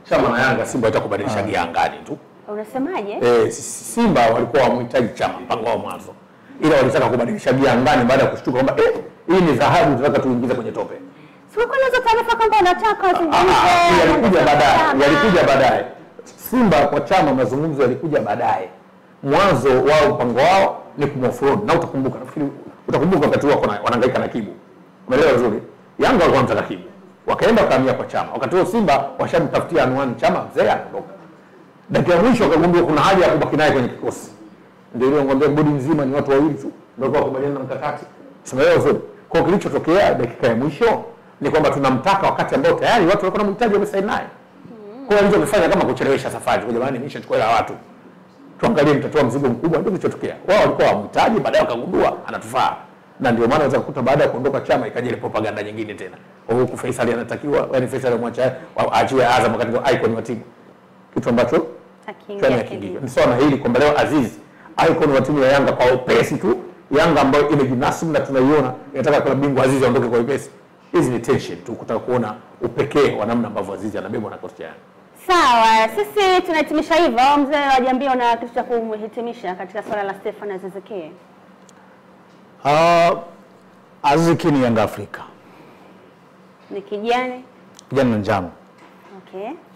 Chama na Yanga, Simba itakubadilisha gia angani tu. Unasemaje? Eh, Simba walikuwa wamhitaji Chama mpango wao mwanzo, ila walitaka kubadilisha gia angani baada ya kushtuka kwamba eh, hii ni dhahabu tunataka tuingize kwenye tope. Sikuwa nazo taarifa kwamba unataka Ah, wazungumze. yalikuja baadaye, Chama. yalikuja baadaye. Simba kwa Chama mazungumzo yalikuja baadaye. Mwanzo wao mpango wao ni kumoffroad, na utakumbuka, nafikiri utakumbuka wakati huo wana- wanahangaika na Kibu, umeelewa vizuri. Yanga walikuwa wanamtaka Kibu, wakaenda wakahamia kwa Chama. Wakati huo Simba washamtafutia anwani Chama, mzee anaondoka. Dakika ya mwisho wakagundua kuna haja ya kubaki naye kwenye kikosi, ndio ile ngombe bodi nzima ni watu wawili tu ndio kwa kubaliana na mkakati, simeelewa vizuri. Kwa hiyo kilichotokea dakika ya mwisho ni kwamba tunamtaka wakati ambao tayari watu walikuwa wanamhitaji wamesaini naye. Kwa hiyo alichokifanya kama kuchelewesha safari, kwa jamani, nimeshachukua hela watu, tuangalie mtatoa mzigo mkubwa. Ndio kilichotokea. Wao walikuwa wamhitaji, baadaye wakagundua anatufaa, na ndio maana unaweza kukuta baada ya kuondoka Chama ikaja ile propaganda nyingine tena, kwa huku Faisal anatakiwa, yani Faisal amwacha aachiwe Azam wakati ndio icon wa timu, kitu ambacho Akiingia chanya kidini. kiingia. Ni sawa na hili kwamba leo Aziz icon wa timu ya Yanga kwa upesi tu, Yanga ambayo imejinasibu na tunaiona inataka klabu bingwa Aziz aondoke kwa upesi. Hizi ni tension tu, kutaka kuona upekee wa namna ambavyo Aziz anabebwa na kocha cha Yanga. Sawa, sisi tunahitimisha hivyo. Mzee wa Jambia, una kitu cha kumhitimisha katika swala la Stefan Aziz Ki? Uh, Aziz Ki ni Yanga Afrika, Ni kijani. kijana na njano. Okay.